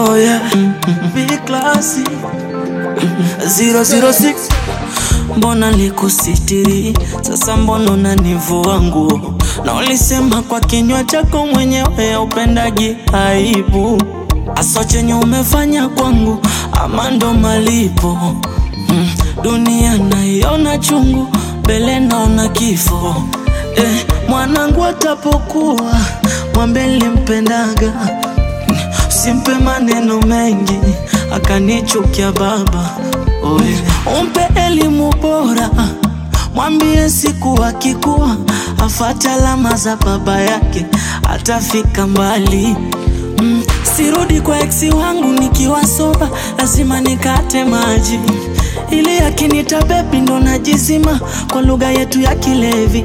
Oh yeah, big classy 006 Mbona likusitiri sasa, mbona unanivua nguo? Na ulisema kwa kinywa chako mwenyewe upendagi aibu, aso chenye umefanya kwangu ama ndo malipo mm, dunia naiona chungu, mbele naona kifo eh, mwanangu atapokuwa mwambe nilimpendaga Simpe maneno mengi akanichukia baba. Oye, umpe elimu bora, mwambie siku akikuwa afate alama za baba yake atafika mbali. Mm, sirudi kwa eksi wangu nikiwa soba, lazima nikate maji ili akinita bebi ndo najizima kwa lugha yetu ya kilevi.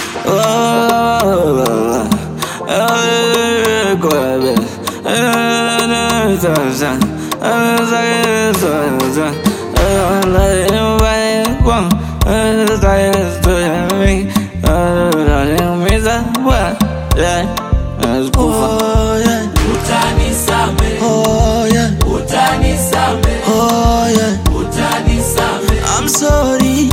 Oh, yeah. Utanisame, Oh, yeah. utanisame, Oh, yeah. utanisame, I'm sorry.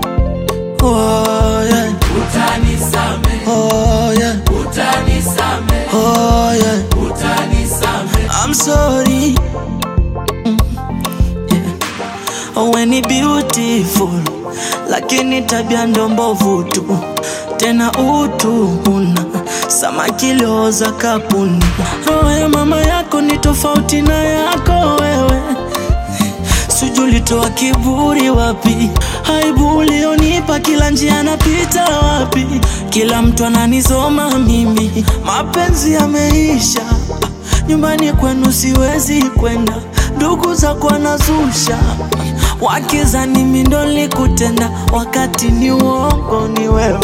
Oh, yeah. utanisame, Oh, yeah. utanisame, Oh, yeah. utanisame. I'm sorry. Mm, yeah. Wewe ni beautiful, lakini tabia ndo mbovu tu, tena utu huna samaki lioza kapuni. Roho ya mama yako ni tofauti na yako wewe, sijulitoa kiburi wapi? Aibu ulionipa kila njia napita wapi? Kila mtu ananizoma mimi, mapenzi yameisha nyumbani kwenu siwezi kwenda, ndugu zako wanazusha wakizani mimi ndo nilikutenda, wakati ni uongo, ni wewe.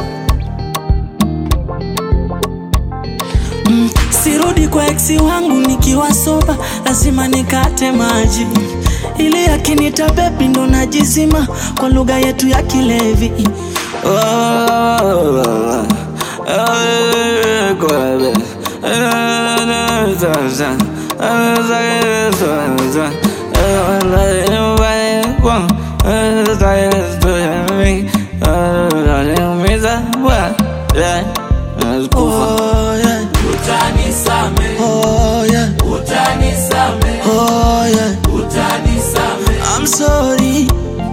Mm, sirudi kwa eksi wangu nikiwa soba, lazima nikate maji ili akinita bebi ndo najizima kwa lugha yetu ya kilevi. Oh, yeah. Utanisame, Oh, yeah. utanisame, Oh, yeah. utanisame, I'm sorry.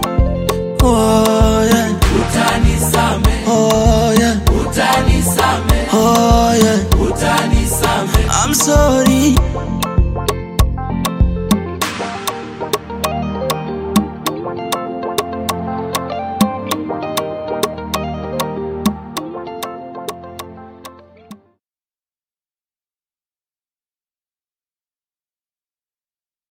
Oh, yeah. utanisame, Oh, yeah. utanisame, Oh, yeah. utanisame. I'm sorry.